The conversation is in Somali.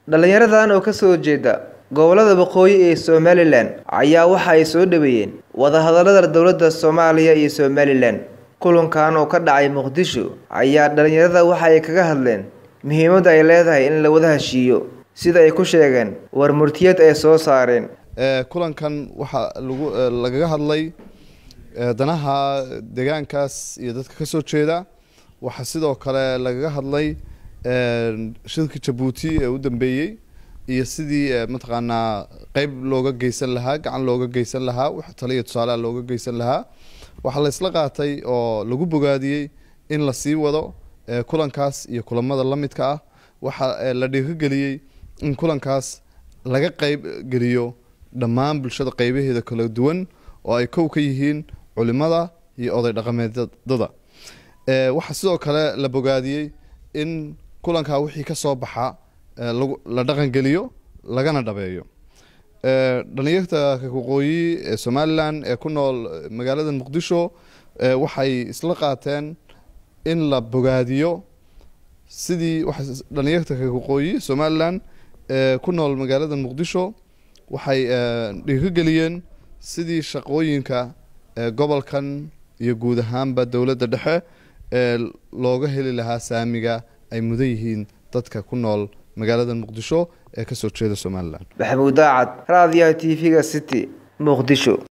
Dhalinyaradan oo ka soo jeeda gobollada waqooyi ee Somaliland ayaa waxa ay soo dhaweeyeen wadahadalada dowladda Soomaaliya iyo Somaliland. Kulankan oo ka dhacay Muqdisho ayaa dhalinyarada waxa ay kaga hadleen muhiimadda ay leedahay in la wada heshiiyo sida ay ku sheegeen war murtiyeed ay soo saareen. kulankan waxaa lagu lagaga hadlay danaha deegaankaas iyo dadka ka soo jeeda waxaa sidoo kale lagaga hadlay shirka jabuuti ee u dambeeyey iyo sidii mataqaanaa qeyb looga geysan lahaa gacan looga geysan lahaa wax taliya tusaaleha looga geysan lahaa waxaa la isla qaatay oo lagu bogaadiyey in la sii wado kulankaas iyo kulamada la midka ah waxaa la dhiirigeliyey in kulankaas laga qeyb geliyo dhammaan bulshada qeybaheeda kala duwan oo ay kow ka yihiin culimada iyo oday dhaqameedada waxaa sidoo kale la bogaadiyey in kulankaa wixii ka soo baxa la dhaqangeliyo lagana dhabeeyo dhalinyarta waqooyi ee somalilan ee ku nool magaalada muqdisho waxay isla qaateen in la bogaadiyo sidii dhalinyarta waqooyi somalilan ee ku nool magaalada muqdisho waxay dhiirigeliyeen sidii shaqooyinka gobolkan iyo guud ahaanba dowladda dhexe ee looga heli lahaa saamiga ay mudan yihiin dadka ku nool magaalada muqdisho ee kasoo jeeda somalilan maxamuud daacad raadiyaha t v-ga city muqdisho